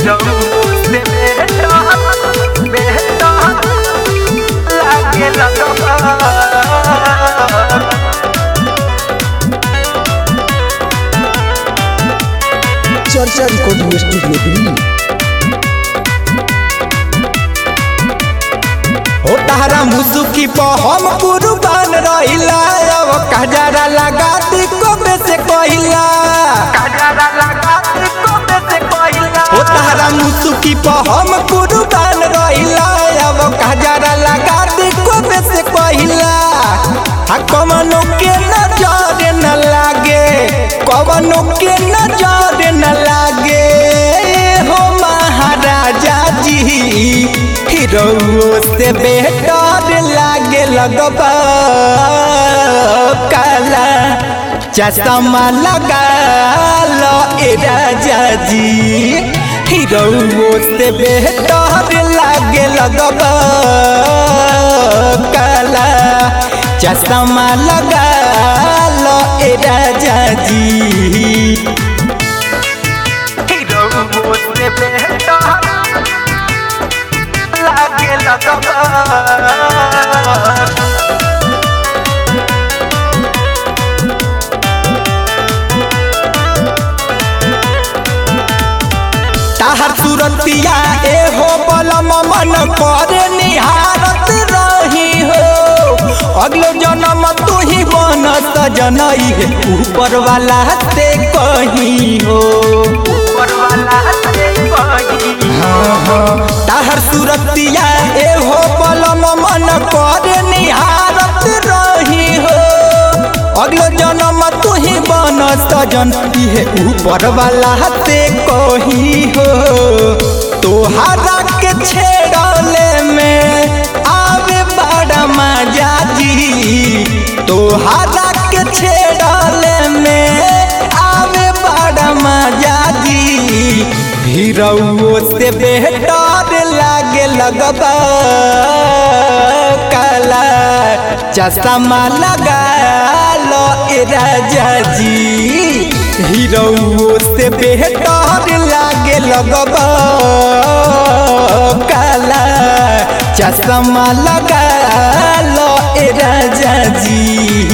hero से बेटा बेटा लागे लगबा चर्चा रिकॉर्डिंग स्टूडियो दिल्ली हो तारा मुसुकी पर हम कुर्बान रहिला अब कजरा लगा दी कोबे से कहिला कजरा लगा के कोबे से पहिला हो तारा मुसुकी पर हम कुर्बान रहिला अब कजरा लगा दी कोबे से कहिला आ कमनो के नजर न लागे कवनो के नजर न लागे हो महाराजा जी हीरो से बेटर लागे लगबा काला चश्मा लगा लो ए राजा जी हीरो से बेटर लागे लगबा काला चश्मा लगा लो ए राजा जी हीरो से बेटा लागे लगबा ताहर सुरतिया ए हो बलम मन करे निहारत रही हो अगलो जन्म तू ही बन सजनई है ऊपर वाला से कहीं हो ऊपर वाला से कहीं ताहर सुरतिया ए हो बलम मन करे निहारत रही हो अगलो जन्म तू ही बन सजन है ऊपर वाला से कहीं हो तोहरा के छेड़ले में आवे बड़ा मजा जी तोहरा के छेड़ले में आवे बड़ा मजा जी हीरो से बेहतर लागे लगबा काला चश्मा लगा लो ए राजा जी हीरो से बेहतर लागे लगबा काला चश्मा लगा लो ए राजा जी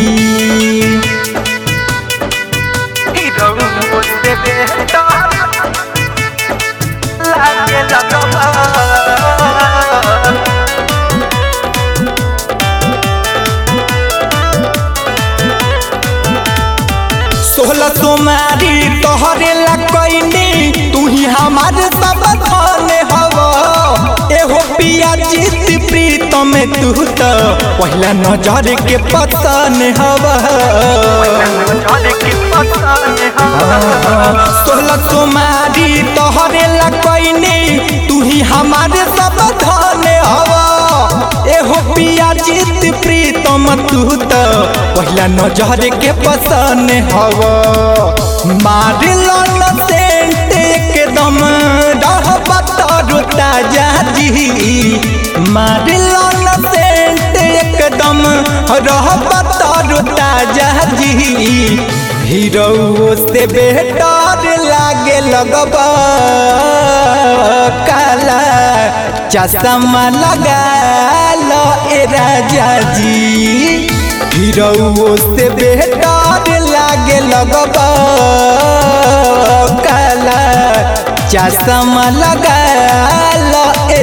हीरो से बेटा लागे लगबा सोलह तुम्हारी तोहरे ला कैनी तू ही हमारे सब धन हव एहो पिया जीत प्रीतम तू तो पहला नजर के पतन हव जाने की पता सोलह तुम्हारी तोहरे ला कैनी तू ही हमारे सब धन हव एहो पिया जीत प्रीतम तू तो पहला नजर के पसन हव मार लन सेंट एकदम रहबा तोर ताजा जी मार लन सेंट एकदम रहबा तोर ताजा जी हीरो से बेटर लागे लगबा काला चश्मा लगा लो ए राजा जी हीरो से बेटर लागे लगबा काला चश्मा लगा लो